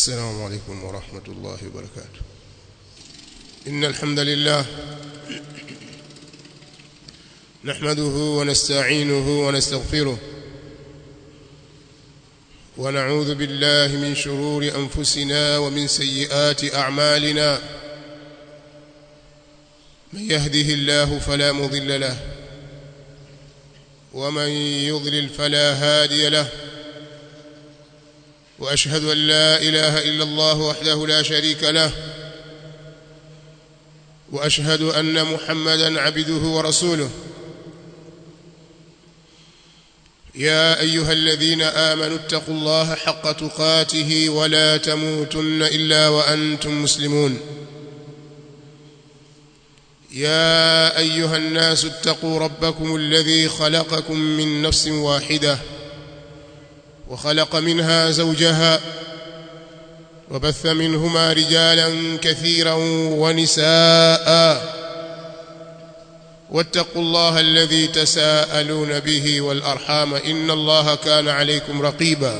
السلام عليكم ورحمة الله وبركاته إن الحمد لله نحمده ونستعينه ونستغفره ونعوذ بالله من شرور أنفسنا ومن سيئات أعمالنا من يهده الله فلا مضل له ومن يضلل فلا هادي له واشهد ان لا اله الا الله وحده لا شريك له واشهد ان محمدا عبده ورسوله يا ايها الذين امنوا اتقوا الله حق تقاته ولا تموتن الا وانتم مسلمون يا ايها الناس اتقوا ربكم الذي خلقكم من نفس واحده وخلق منها زوجها وبث منهما رجالا كثيرا ونساء واتقوا الله الذي تساءلون به والارحام ان الله كان عليكم رقيبا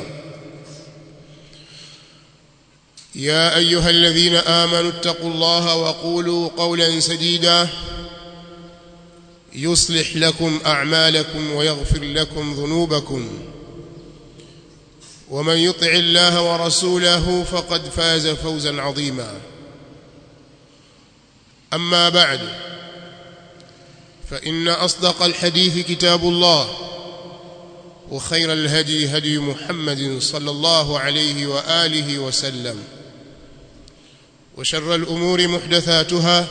يا ايها الذين امنوا اتقوا الله وقولوا قولا سديدا يصلح لكم اعمالكم ويغفر لكم ذنوبكم ومن يطع الله ورسوله فقد فاز فوزا عظيما اما بعد فان اصدق الحديث كتاب الله وخير الهدي هدي محمد صلى الله عليه واله وسلم وشر الامور محدثاتها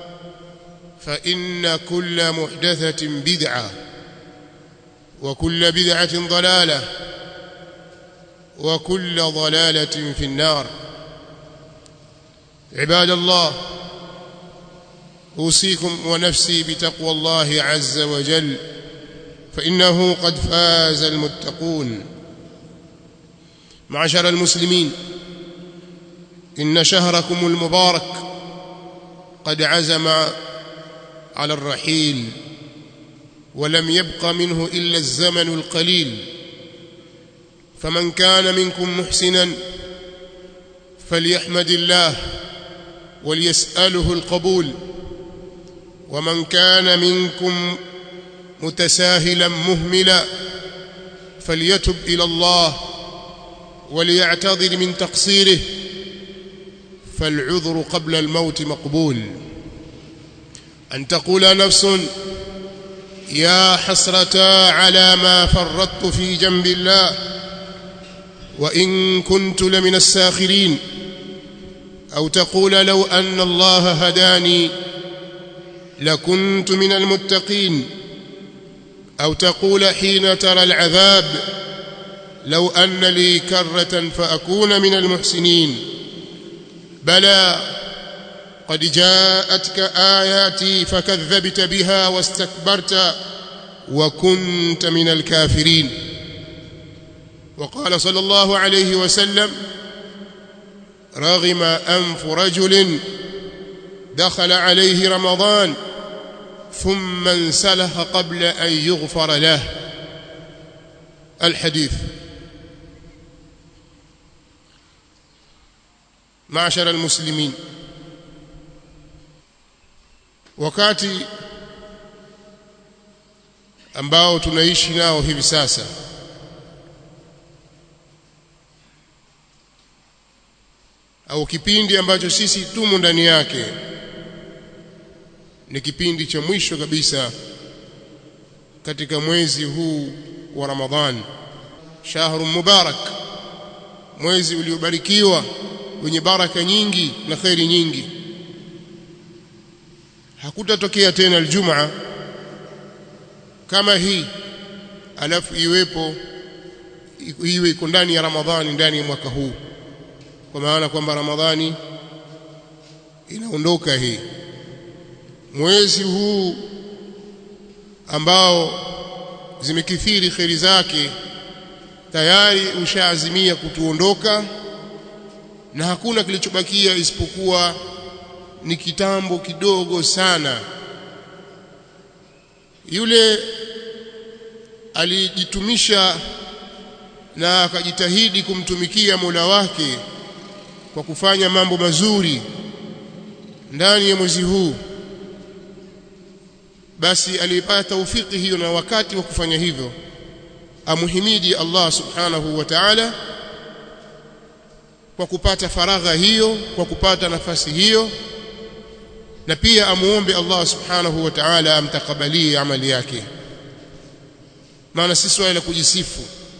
فان كل محدثه بدعه وكل بدعه ضلاله وكل ضلاله في النار عباد الله اوصيكم ونفسي بتقوى الله عز وجل فانه قد فاز المتقون معشر المسلمين ان شهركم المبارك قد عزم على الرحيل ولم يبق منه الا الزمن القليل فمن كان منكم محسنا فليحمد الله وليساله القبول ومن كان منكم متساهلا مهملا فليتب الى الله وليعتذر من تقصيره فالعذر قبل الموت مقبول ان تقول نفس يا حسرة على ما فرطت في جنب الله وإن كنت لمن الساخرين أو تقول لو أن الله هداني لكنت من المتقين أو تقول حين ترى العذاب لو أن لي كرة فأكون من المحسنين بلى قد جاءتك آياتي فكذبت بها واستكبرت وكنت من الكافرين وقال صلى الله عليه وسلم رغم أنف رجل دخل عليه رمضان ثم انسلخ قبل أن يغفر له الحديث معشر المسلمين wakati ambao tunaishi nao hivi sasa au kipindi ambacho sisi tumo ndani yake ni kipindi cha mwisho kabisa katika mwezi huu wa Ramadhan shahru mubarak mwezi uliobarikiwa wenye baraka nyingi na khairi nyingi hakutatokea tena aljumaa kama hii alafu iwepo iwe iko ndani ya Ramadhani ndani ya mwaka huu kwa maana kwamba Ramadhani inaondoka hii mwezi huu ambao zimekithiri kheri zake tayari ushaazimia kutuondoka na hakuna kilichobakia isipokuwa ni kitambo kidogo sana yule alijitumisha na akajitahidi kumtumikia Mola wake kwa kufanya mambo mazuri ndani ya mwezi huu basi alipata taufiki hiyo na wakati wa kufanya hivyo amuhimidi Allah subhanahu wa ta'ala kwa kupata faragha hiyo kwa kupata nafasi hiyo na pia amuombe Allah subhanahu wa ta'ala amtakabalie amali yake maana si swala la kujisifu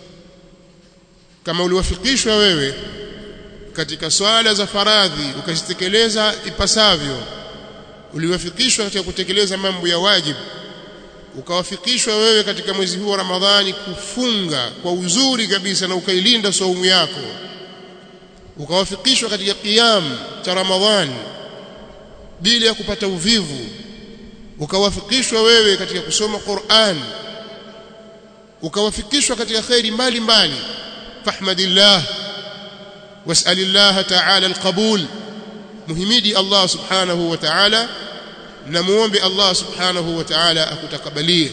kama uliwafikishwa wewe katika swala za faradhi ukazitekeleza ipasavyo uliwafikishwa katika kutekeleza mambo ya wajibu ukawafikishwa wewe katika mwezi huu wa Ramadhani kufunga kwa uzuri kabisa na ukailinda saumu yako ukawafikishwa katika qiyam cha Ramadhani bila ya kupata uvivu ukawafikishwa wewe katika kusoma Qur'an ukawafikishwa katika khairi mbalimbali fahmadillah was'alillah ta'ala alqabul muhimidi Allah subhanahu wa ta'ala na muombe Allah subhanahu wa ta'ala akutakabalie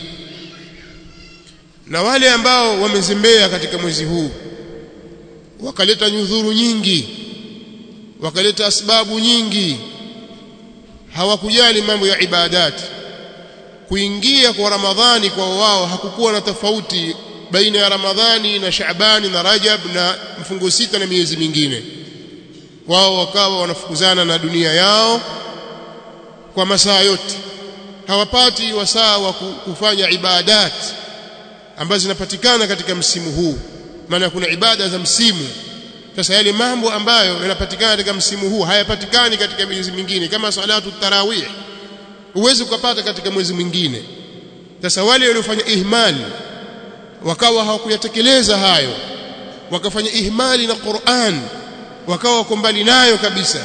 na wale ambao wamezembea katika mwezi huu wakaleta nyudhuru nyingi wakaleta asbabu nyingi hawakujali mambo ya ibadati kuingia kwa Ramadhani kwa wao hakukuwa na tofauti baina ya Ramadhani na Shaabani na Rajab na mfungo sita na miezi mingine wao wakawa wanafukuzana na dunia yao kwa masaa yote hawapati wasaa wa kufanya ibadat ambazo zinapatikana katika msimu huu maana kuna ibada za msimu sasa yale mambo ambayo yanapatikana katika msimu huu hayapatikani katika miezi mingine kama salatu tarawih huwezi kupata katika mwezi mwingine sasa wale waliofanya ihmali wakawa hawakuyatekeleza hayo wakafanya ihmali na Qur'an wakawa wako mbali nayo kabisa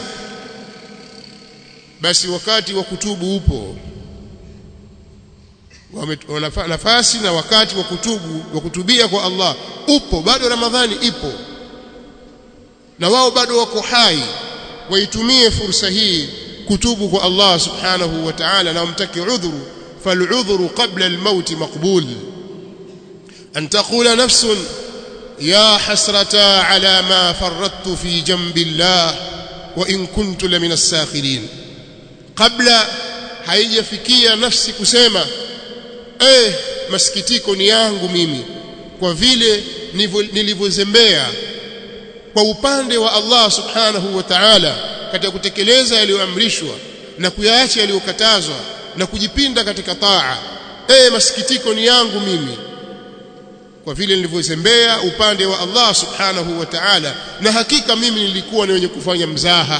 basi wakati wa kutubu upo wana nafasi na wakati wa kutubu wa kutubia kwa Allah upo bado Ramadhani ipo na wao bado wako hai waitumie fursa hii kutubu kwa Allah subhanahu wa ta'ala na wamtaki udhuru fal'udhuru qabla al-maut maqbul an taqula nafsun ya hasrata ala ma farrattu fi jambi Allah wa in kuntu la min as-sakhirin kabla haijafikia nafsi kusema eh masikitiko ni yangu mimi kwa vile nilivyozembea kwa upande wa Allah subhanahu wa ta'ala katika kutekeleza yaliyoamrishwa na kuyaacha yaliyokatazwa na kujipinda katika taa eh masikitiko ni yangu mimi kwa vile nilivyozembea upande wa Allah subhanahu wa ta'ala na hakika mimi nilikuwa ni wenye kufanya mzaha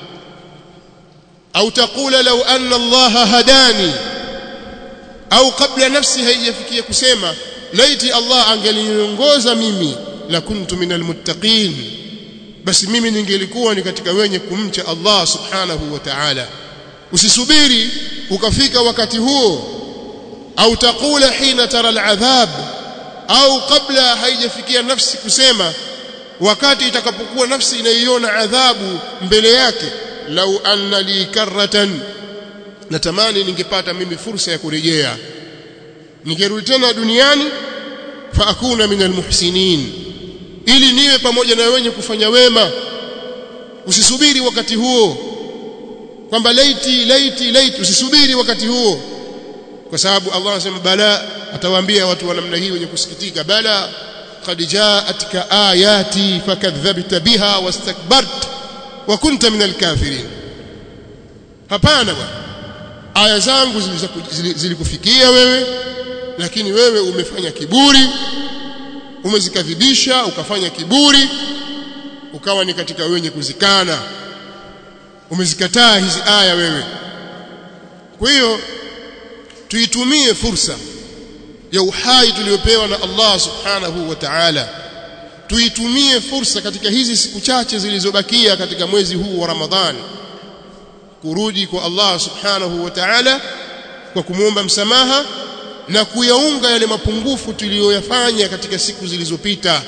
au taqula law anna Allah hadani au kabla nafsi haijafikia kusema laiti Allah angeliniongoza mimi la kuntu minal muttaqin basi mimi ningelikuwa ni katika wenye kumcha Allah subhanahu wa ta'ala usisubiri ukafika wakati huo au taqula hina tara al'adhab au kabla haijafikia nafsi kusema wakati itakapokuwa nafsi inaiona adhabu mbele yake lau anna li karratan natamani ningepata mimi fursa ya kurejea ningerudi tena duniani fa akuna minal muhsinin ili niwe pamoja na wenye kufanya wema usisubiri wakati huo kwamba laiti laiti laiti usisubiri wakati huo kwa sababu Allah anasema bala atawaambia watu wa namna hii wenye kusikitika bala qad ja'atka ayati fakadhabta biha wastakbart wa kunta minal kafirin hapana bwana aya zangu zilikufikia wewe lakini wewe umefanya kiburi umezikadhibisha ukafanya kiburi ukawa ni katika wenye kuzikana umezikataa hizi aya wewe kwa hiyo tuitumie fursa ya uhai tuliopewa na Allah subhanahu wa ta'ala tuitumie fursa katika hizi siku chache zilizobakia katika mwezi huu wa Ramadhani kurudi kwa Allah subhanahu wa ta'ala kwa kumwomba msamaha na kuyaunga yale mapungufu tuliyoyafanya katika siku zilizopita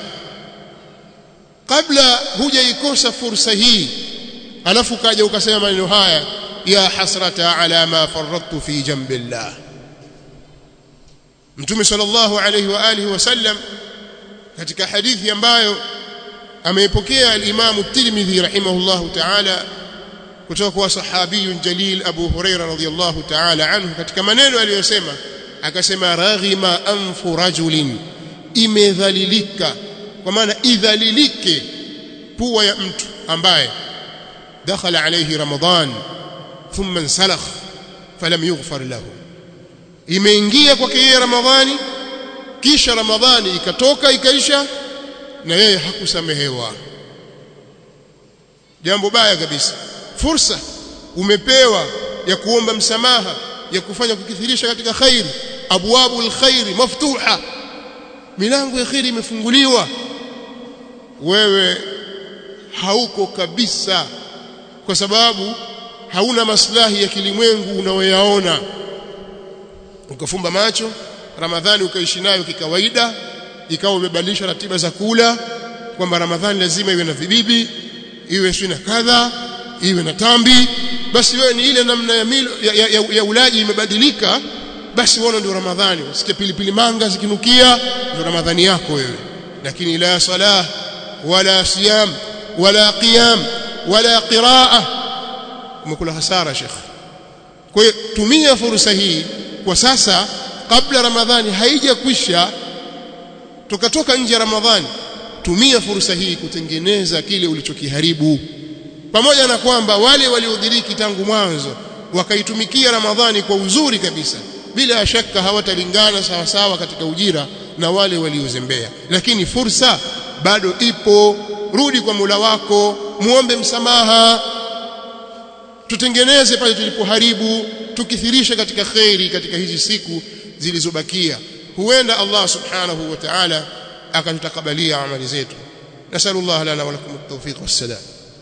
kabla hujaikosa fursa hii alafu kaja ukasema maneno haya ya hasrata ala ma faradtu fi jambillah Mtume sallallahu alayhi wa alihi wasallam katika hadithi ambayo ameipokea al-Imam at-Tirmidhi rahimahullahu ta'ala kutoka kwa sahabiyun jalil Abu Huraira radhiyallahu ta'ala anhu katika maneno aliyosema akasema raghima anfu rajulin imedhalilika kwa maana idhalilike pua ya mtu ambaye dakhala alayhi ramadan thumma insalakh falam yughfar lahu imeingia kwake yeye ramadhani kisha ramadhani ikatoka ikaisha na yeye hakusamehewa jambo baya kabisa fursa umepewa ya kuomba msamaha ya kufanya kukithirisha katika khairi abwabu alkhairi maftuha milango ya khairi imefunguliwa wewe hauko kabisa kwa sababu hauna maslahi ya kilimwengu unaoyaona ukafumba macho ramadhani ukaishi nayo kikawaida ikawa umebadilisha ratiba za kula kwamba ramadhani lazima iwe na vibibi iwe sio na kadha iwe na tambi basi wewe ni ile namna ya, milo, ya, ya, ya, ya ulaji imebadilika basi uone ndio ramadhani usikie pilipili manga zikinukia ndio ramadhani yako wewe lakini la salah wala siyam wala qiyam wala qiraa umekula hasara shekh kwa hiyo tumia fursa hii kwa sasa kabla ramadhani haijakwisha tukatoka nje ya ramadhani tumia fursa hii kutengeneza kile ulichokiharibu pamoja na kwamba wale waliodiriki tangu mwanzo wakaitumikia ramadhani kwa uzuri kabisa bila shaka hawatalingana sawa sawa katika ujira na wale waliozembea lakini fursa bado ipo rudi kwa Mola wako muombe msamaha tutengeneze pale tulipoharibu tukithirisha katika khairi katika hizi siku zilizobakia huenda Allah subhanahu wa ta'ala akatutakabalia amali zetu nasallallahu lana wa lakum at-tawfiq was-salam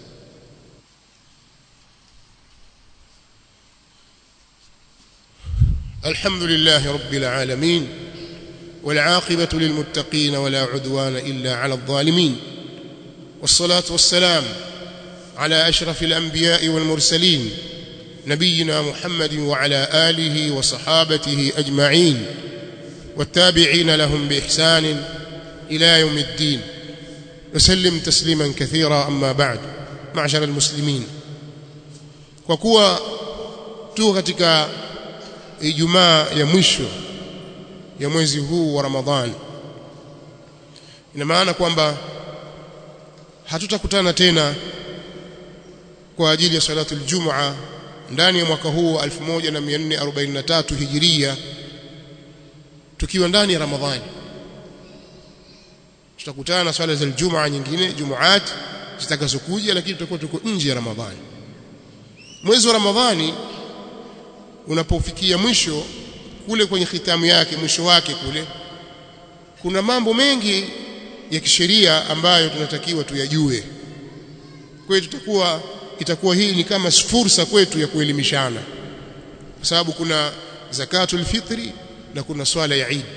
الحمد لله رب العالمين والعاقبة للمتقين ولا عدوان إلا على الظالمين والصلاة والسلام على أشرف الأنبياء والمرسلين نبينا محمد وعلى آله وصحابته أجمعين والتابعين لهم بإحسان إلى يوم الدين وسلم تسليما كثيرا أما بعد معشر المسلمين وكوا توغتك Ijumaa ya mwisho ya mwezi huu wa Ramadhani ina maana kwamba hatutakutana tena kwa ajili ya salatu aljum'a ndani ya mwaka huu wa 1443 hijiria tukiwa ndani ya Ramadhani tutakutana na swala za aljum'a nyingine jumuat zitakazokuja lakini tutakuwa tuko nje ya Ramadhani mwezi wa Ramadhani unapofikia mwisho kule kwenye khitamu yake mwisho wake kule kuna mambo mengi ya kisheria ambayo tunatakiwa tuyajue kwa hiyo tutakuwa itakuwa hii ni kama fursa kwetu ya kuelimishana kwa sababu kuna zakatul fitri na kuna swala ya Eid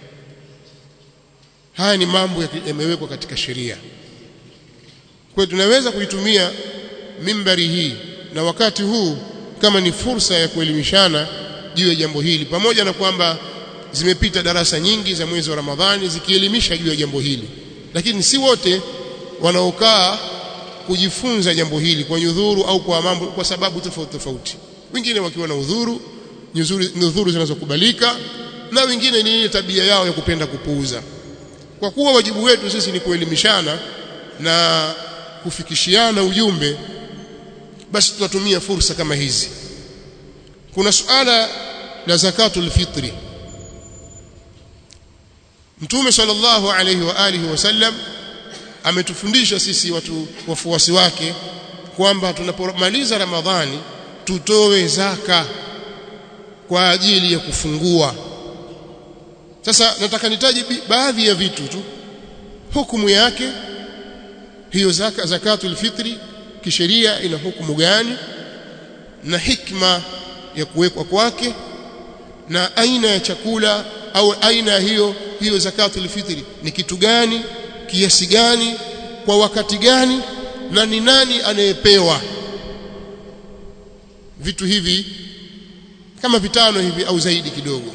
haya ni mambo yamewekwa katika sheria kwa hiyo tunaweza kuitumia mimbari hii na wakati huu kama ni fursa ya kuelimishana juu ya jambo hili pamoja na kwamba zimepita darasa nyingi za mwezi wa Ramadhani zikielimisha juu ya jambo hili lakini si wote wanaokaa kujifunza jambo hili kwa nyudhuru au kwa mambo kwa sababu tofauti tofauti wengine wakiwa na udhuru nyudhuru zinazokubalika na wengine ni ile tabia yao ya kupenda kupuuza kwa kuwa wajibu wetu sisi ni kuelimishana na kufikishiana ujumbe basi tunatumia fursa kama hizi kuna suala la zakatul fitri Mtume sallallahu alayhi wa alihi wasallam ametufundisha sisi watu wafuasi wake kwamba tunapomaliza Ramadhani tutoe zaka kwa ajili ya kufungua sasa nataka nitaje baadhi ya vitu tu hukumu yake hiyo zaka zakatul fitri kisheria ina hukumu gani na hikma ya kuwekwa kwake na aina ya chakula au aina hiyo hiyo zakatul fitri ni kitu gani kiasi gani kwa wakati gani na ni nani anayepewa vitu hivi kama vitano hivi au zaidi kidogo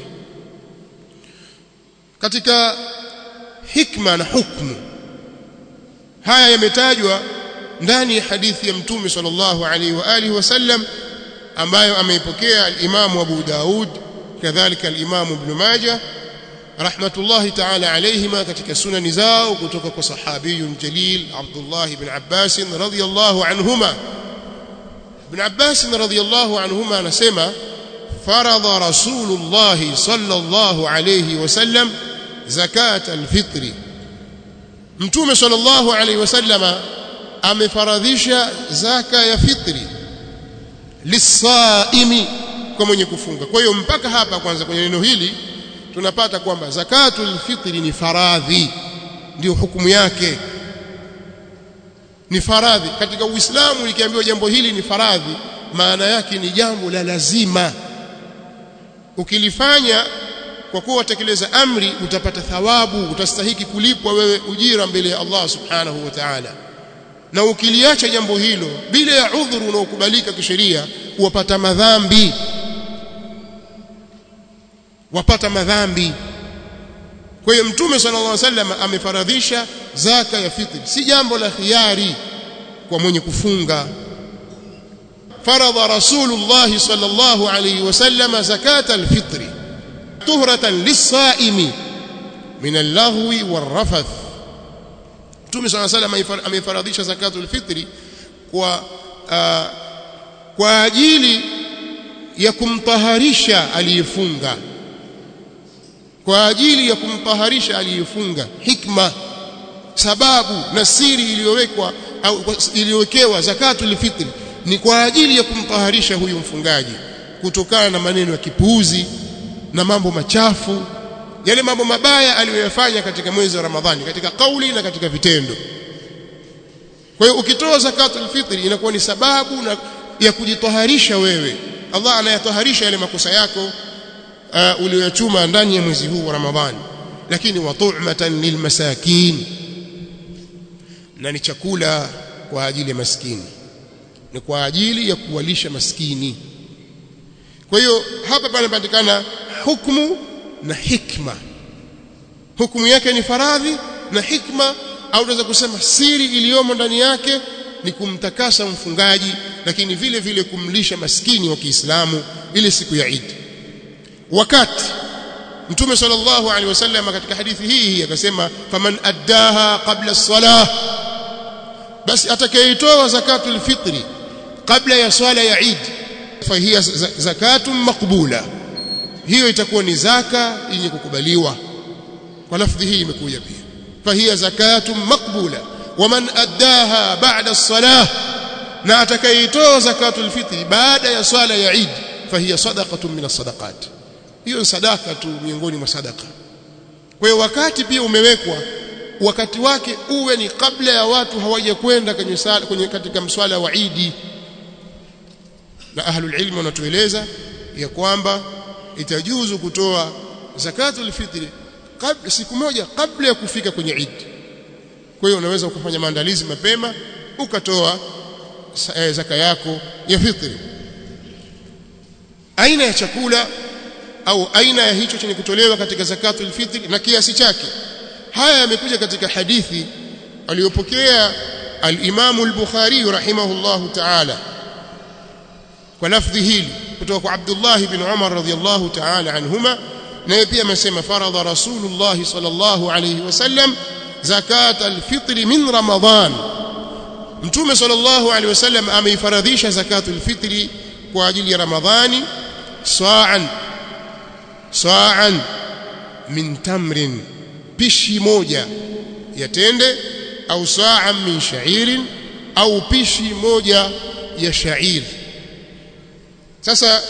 katika hikma na hukumu haya yametajwa ndani ya hadithi ya mtume sallallahu alaihi wa alihi wasallam ambayo ameipokea al-Imam Abu Daud kadhalika al-Imam Ibn Majah rahmatullahi ta'ala alayhima katika sunani zao kutoka kwa sahabiyun jalil Abdullah ibn Abbas radhiyallahu anhuma Ibn Abbas radhiyallahu anhuma anasema faradha Rasulullah sallallahu alayhi wasallam zakat al-fitri Mtume sallallahu alayhi wasallama amefaradhisha zaka ya fitri lisaimi kwa mwenye kufunga kwa hiyo mpaka hapa kwanza kwenye neno hili tunapata kwamba zakatul fitri ni faradhi ndio hukumu yake ni faradhi katika uislamu likiambiwa jambo hili ni faradhi maana yake ni jambo la lazima ukilifanya kwa kuwa watekeleza amri utapata thawabu utastahiki kulipwa wewe ujira mbele ya Allah subhanahu wa ta'ala na ukiliacha jambo hilo bila ya udhuru unaokubalika kisheria wapata madhambi wapata madhambi kwa hiyo mtume sallallahu alaihi wasallam amefaradhisha zaka ya fitri si jambo la khiari kwa mwenye kufunga faradha rasulullah sallallahu alaihi wasallam zakata alfitri tuhratan lis-saimi min al-laghwi war-rafath mtume sallallahu alaihi wasallam amefaradhisha zakatul fitri kwa uh, kwa ajili ya kumtaharisha aliyefunga kwa ajili ya kumtaharisha aliyefunga hikma sababu na siri iliyowekwa au iliyowekewa zakatul fitri ni kwa ajili ya kumtaharisha huyu mfungaji kutokana na maneno ya kipuuzi na mambo machafu yale mambo mabaya aliyoyafanya katika mwezi wa Ramadhani katika kauli na katika vitendo kwa hiyo ukitoa zakatul fitri inakuwa ni sababu na ya kujitaharisha wewe Allah anayataharisha yale makosa yako uh, uliyochuma ndani ya mwezi huu wa Ramadhani lakini wa tu'matan lilmasakin na ni chakula kwa ajili ya maskini ni kwa ajili ya kuwalisha maskini kwa hiyo hapa panapatikana hukumu na hikma hukumu yake ni faradhi na hikma au unaweza kusema siri iliyomo ndani yake ni kumtakasa mfungaji lakini vile vile kumlisha maskini wa Kiislamu ile siku ya Eid wakati Mtume sallallahu alaihi wasallam katika hadithi hii akasema faman addaha qabla as-salah basi atakayeitoa zakatul fitri kabla ya swala ya Eid fahiya zakatun maqbula hiyo itakuwa ni zaka yenye kukubaliwa kwa lafdhi hii imekuja pia fahiya zakatun maqbula waman addaha ba'da as-salah na atakayeitoa zakatul fitri baada ya swala ya Eid fahiya sadaqatun min as-sadaqat hiyo ni sadaka tu miongoni mwa sadaka kwa hiyo wakati pia umewekwa wakati wake uwe ni kabla ya watu hawajakwenda kwenye sala kwenye katika mswala wa Eid na ahlul ilmi wanatueleza ya kwamba itajuzu kutoa zakatul fitri kabla siku moja kabla ya kufika kwenye Eid kwa hiyo unaweza ukafanya maandalizi mapema ukatoa zaka yako ya fitri aina ya chakula au aina ya hicho chenye kutolewa katika zakatul fitri na kiasi chake haya yamekuja katika hadithi aliyopokea al-Imam al-Bukhari rahimahullahu ta'ala kwa lafdhi hili kutoka kwa Abdullah ibn Umar radhiyallahu ta'ala anhuma naye pia amesema faradha Rasulullah sallallahu alayhi wasallam zakat al-fitr min Ramadan Mtume sallallahu alayhi wasallam ameifaradhisha zakatul fitri kwa ajili ya Ramadhani sa'an sa'an min tamrin pishi moja ya tende au sa'an min sha'irin au pishi moja ya sha'ir sasa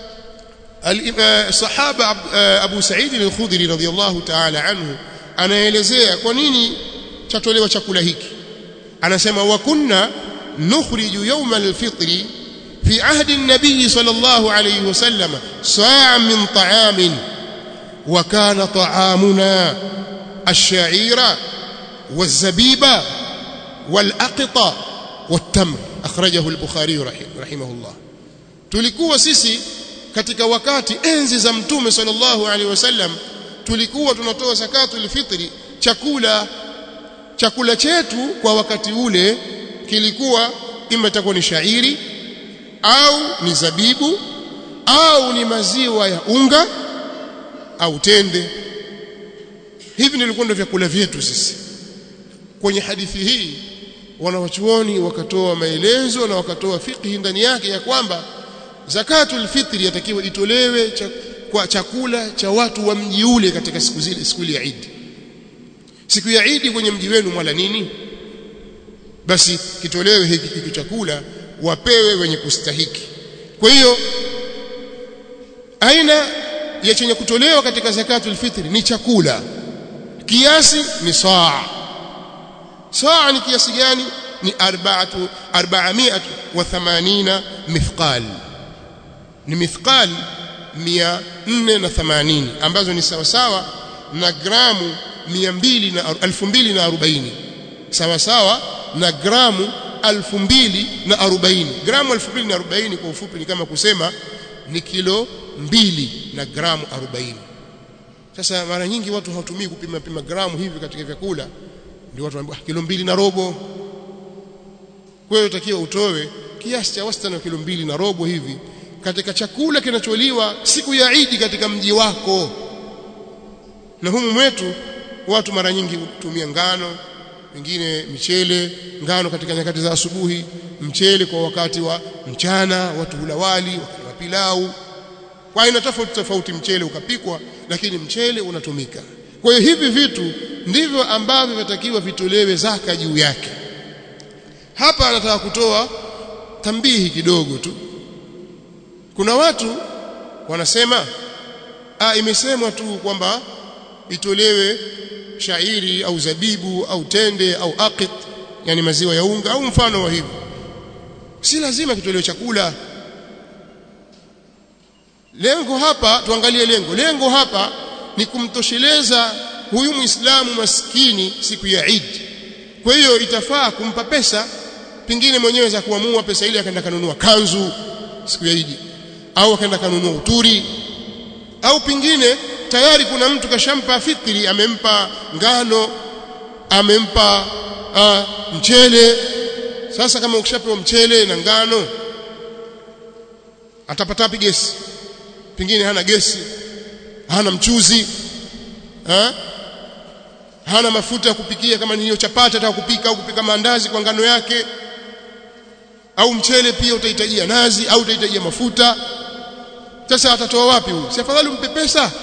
sahaba Abu Sa'id al-Khudri radhiyallahu ta'ala anhu anaelezea kwa nini chatolewa chakula hiki anasema wa kunna nukhriju yawm al-fitri في عهد النبي صلى الله عليه وسلم صاعا من طعام وكان طعامنا الشعير والزبيب والأقط والتمر أخرجه البخاري رحمه الله tulikuwa sisi katika wakati enzi za mtume sallallahu alaihi wasallam tulikuwa tunatoa zakatul fitri chakula chakula chetu kwa wakati ule kilikuwa ima itakuwa ni shairi au ni zabibu au ni maziwa ya unga au tende hivi ndivyo ndio vyakula vyetu sisi kwenye hadithi hii wanawachuoni wakatoa maelezo na wakatoa fikhi ndani yake ya kwamba zakatul fitri yatakiwa itolewe cha, kwa chakula cha watu wa mji ule katika siku zile siku ya Eid siku ya Eid kwenye mji wenu mwala nini basi kitolewe hiki hiki chakula wapewe wenye kustahiki kwa hiyo aina ya chenye kutolewa katika zakatul fitri ni chakula kiasi ni saa saa ni kiasi gani ni arba'atu 480 mithqal ni mithqal 480 ambazo ni sawa sawa na gramu 200 na 2040 sawa sawa na gramu 2040 gramu 2040 kwa ufupi ni kama kusema ni kilo mbili na gramu 40 sasa mara nyingi watu hawatumii kupima pima gramu hivi katika vyakula ndio watu wanaambia kilo mbili na robo kwa hiyo utakiwa utoe kiasi cha wastani wa kilo mbili na robo hivi katika chakula kinacholiwa siku ya Idi katika mji wako na humu mwetu watu mara nyingi hutumia ngano wengine michele ngano katika nyakati za asubuhi mchele kwa wakati wa mchana watu hula wali wakati pilau kwa aina tofauti tofauti mchele ukapikwa lakini mchele unatumika kwa hiyo hivi vitu ndivyo ambavyo vinatakiwa vitolewe zaka juu yake hapa anataka kutoa tambihi kidogo tu kuna watu wanasema ah imesemwa tu kwamba itolewe shairi au zabibu au tende au aqit yani maziwa ya unga au mfano wa hivyo si lazima kitolewe chakula lengo hapa tuangalie lengo lengo hapa ni kumtosheleza huyu muislamu maskini siku ya Eid kwa hiyo itafaa kumpa pesa pingine mwenyewe za kuamua pesa ile akaenda kanunua kanzu siku ya Eid au akaenda kanunua uturi au pingine tayari kuna mtu kashampa fitri amempa ngano amempa uh, mchele sasa kama ukishapewa mchele na ngano atapata wapi gesi pengine hana gesi hana mchuzi ha? hana mafuta ya kupikia kama ni hiyo chapati ataka kupika au kupika maandazi kwa ngano yake au mchele pia utahitajia nazi au utahitajia mafuta sasa atatoa wapi huyu si afadhali umpe pesa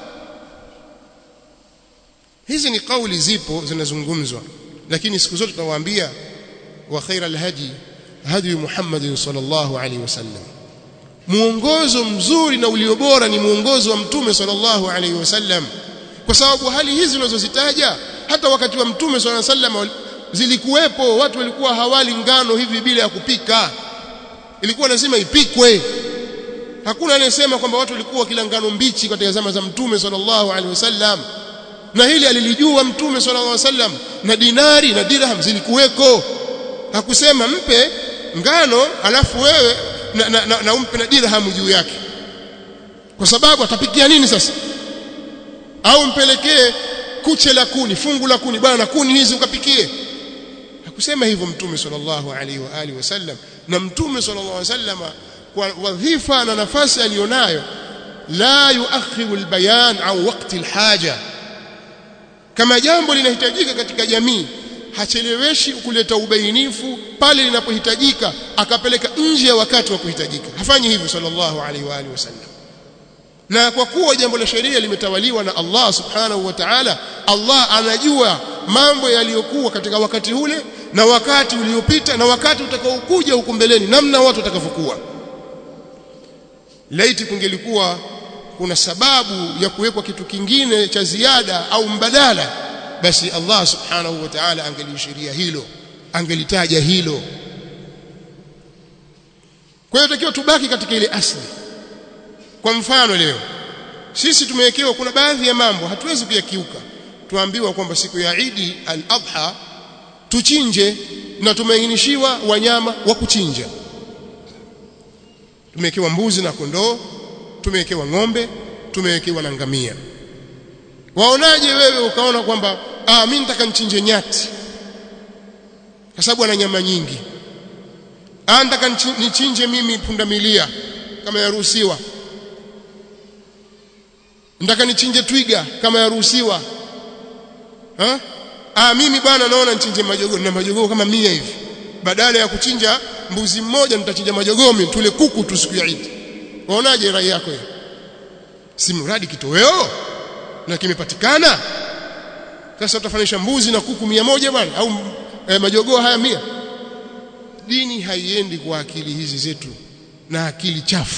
hizi ni kauli zipo zinazungumzwa lakini siku zote tunawaambia wa khaira alhadi hadi Muhammad sallallahu alaihi wasallam muongozo mzuri na ulio bora ni muongozo wa mtume sallallahu alaihi wasallam kwa sababu hali hizi unazozitaja hata wakati wa mtume sallallahu alaihi wasallam zilikuwepo watu walikuwa hawali ngano hivi bila ya kupika ilikuwa lazima ipikwe hakuna anayesema kwamba watu walikuwa kila ngano mbichi katika zama za mtume sallallahu alaihi wasallam na hili alilijua mtume sallallahu alaihi wasallam na dinari na dirham zilikuweko hakusema mpe ngano alafu wewe na, na, na, na umpe na dirham juu yake kwa sababu atapikia nini sasa au mpelekee kuche la kuni fungu la kuni bwana kuni hizi ukapikie hakusema hivyo mtume sallallahu alaihi wa alihi wasallam na mtume sallallahu alaihi wasallam kwa wadhifa na nafasi alionayo la yuakhiru albayan au waqti alhaja kama jambo linahitajika katika jamii hacheleweshi kuleta ubainifu pale linapohitajika akapeleka nje ya wakati wa kuhitajika hafanyi hivyo sallallahu alaihi wa alihi wasallam na kwa kuwa jambo la sheria limetawaliwa na Allah subhanahu wa ta'ala Allah anajua mambo yaliyokuwa katika wakati ule na wakati uliopita na wakati utakaokuja huko mbeleni namna watu watakavyokuwa laiti kungelikuwa kuna sababu ya kuwekwa kitu kingine cha ziada au mbadala basi Allah subhanahu wa ta'ala angelishiria hilo angelitaja hilo kwa hiyo takiwa tubaki katika ile asli kwa mfano leo sisi tumewekewa kuna baadhi ya mambo hatuwezi kuyakiuka tuambiwa kwamba siku ya Idi al-Adha tuchinje na tumeainishiwa wanyama wa kuchinja tumewekewa mbuzi na kondoo tumewekewa ng'ombe tumewekewa na ngamia waonaje wewe ukaona kwamba ah mimi nataka nichinje nyati kwa sababu ana nyama nyingi anataka nichinje mimi pundamilia kama yaruhusiwa nataka nichinje twiga kama yaruhusiwa ha ah mimi bwana naona nichinje majogoo na majogoo kama mia hivi badala ya kuchinja mbuzi mmoja nitachinja majogoo mimi tule kuku tu siku ya Eid waonaje rai yako hiyo si mradi kitoweo na kimepatikana sasa utafanisha mbuzi na kuku mia moja bwana au eh, majogoo haya mia dini haiendi kwa akili hizi zetu na akili chafu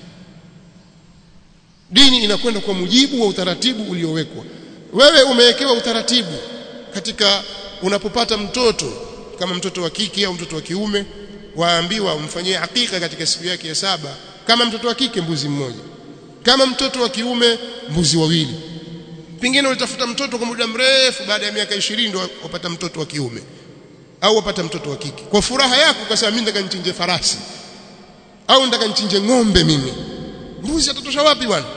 dini inakwenda kwa mujibu wa utaratibu uliowekwa wewe umewekewa utaratibu katika unapopata mtoto kama mtoto wa kike au mtoto wa kiume waambiwa umfanyie hakika katika siku yake ya saba kama mtoto wa kike mbuzi mmoja kama mtoto wa kiume mbuzi wawili pengine ulitafuta mtoto kwa muda mrefu baada ya miaka 20 ndio wapata mtoto wa kiume au wapata mtoto wa kike kwa furaha yako ukasema mimi nataka nichinje farasi au nataka nichinje ng'ombe mimi mbuzi atatosha wapi bwana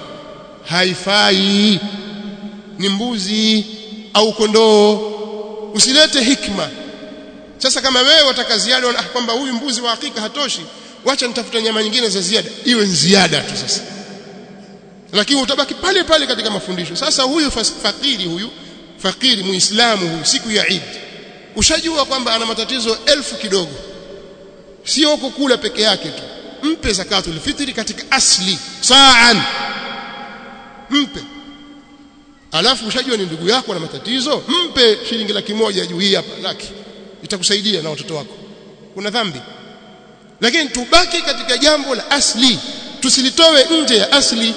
haifai ni mbuzi au kondoo usilete hikma sasa kama wewe wataka ziada ah, kwamba huyu mbuzi wa hakika hatoshi wacha nitafuta nyama nyingine za ziada iwe ziada tu sasa lakini utabaki pale pale katika mafundisho sasa huyu fakiri huyu fakiri muislamu huyu siku ya Eid ushajua kwamba ana matatizo elfu kidogo sio kukula peke yake tu mpe zakatul fitri katika asli saan mpe alafu ushajua ni ndugu yako na matatizo mpe shilingi laki moja juu hii hapa laki itakusaidia na watoto wako kuna dhambi lakini tubaki katika jambo la asli tusilitowe nje ya asli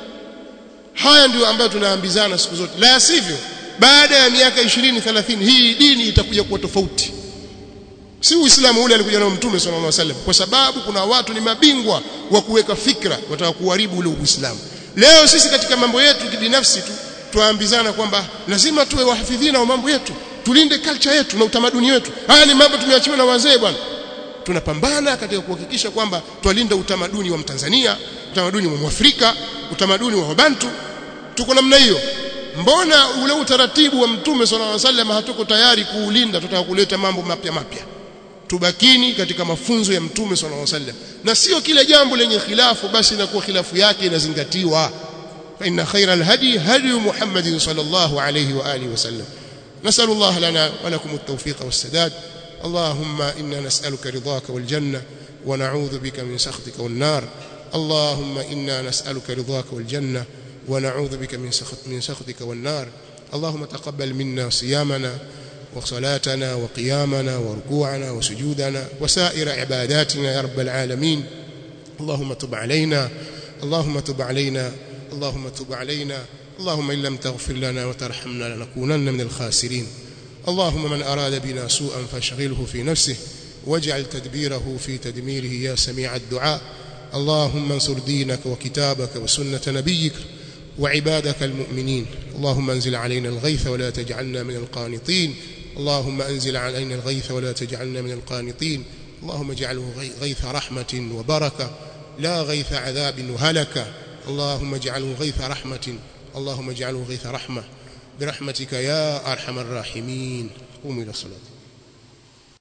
haya ndio ambayo tunaambizana siku zote la sivyo baada ya miaka 20 30 hii dini itakuja kuwa tofauti si uislamu ule alikuja nao mtume sallallahu alaihi wasallam kwa sababu kuna watu ni mabingwa wa kuweka fikra wataka kuharibu ule uislamu leo sisi katika mambo yetu kibinafsi tu tuambizana kwamba lazima tuwe wahafidhina wa mambo yetu tulinde culture yetu na utamaduni wetu haya ni mambo tumeachiwa na wazee bwana tunapambana katika kuhakikisha kwamba twalinda utamaduni wa Mtanzania utamaduni wa Mwafrika utamaduni wa Wabantu tuko namna hiyo mbona ule utaratibu wa mtume sallallahu alaihi wasallam hatuko tayari kuulinda tutaka kuleta mambo mapya mapya tubakini katika mafunzo ya mtume sallallahu alaihi wasallam na sio kile jambo lenye khilafu basi inakuwa khilafu yake inazingatiwa fa inna khayra alhadi hadi muhammadin sallallahu alaihi wa alihi wasallam نسأل الله لنا ولكم التوفيق والسداد اللهم إنا نسألك رضاك والجنة ونعوذ بك من سخطك والنار اللهم إنا نسألك رضاك والجنة ونعوذ بك من سخط من سخطك والنار اللهم تقبل منا صيامنا وصلاتنا وقيامنا وركوعنا وسجودنا وسائر عباداتنا يا رب العالمين اللهم تب علينا اللهم تب علينا اللهم تب علينا اللهم إن لم تغفر لنا وترحمنا لنكونن من الخاسرين اللهم من أراد بنا سوءا فاشغله في نفسه واجعل تدبيره في تدميره يا سميع الدعاء اللهم انصر دينك وكتابك وسنة نبيك وعبادك المؤمنين اللهم انزل علينا الغيث ولا تجعلنا من القانطين اللهم انزل علينا الغيث ولا تجعلنا من القانطين اللهم اجعله غيث رحمة وبركة لا غيث عذاب وهلكة اللهم اجعله غيث رحمة اللهم اجعله غيث رحمة برحمتك يا أرحم الراحمين قوموا إلى الصلاة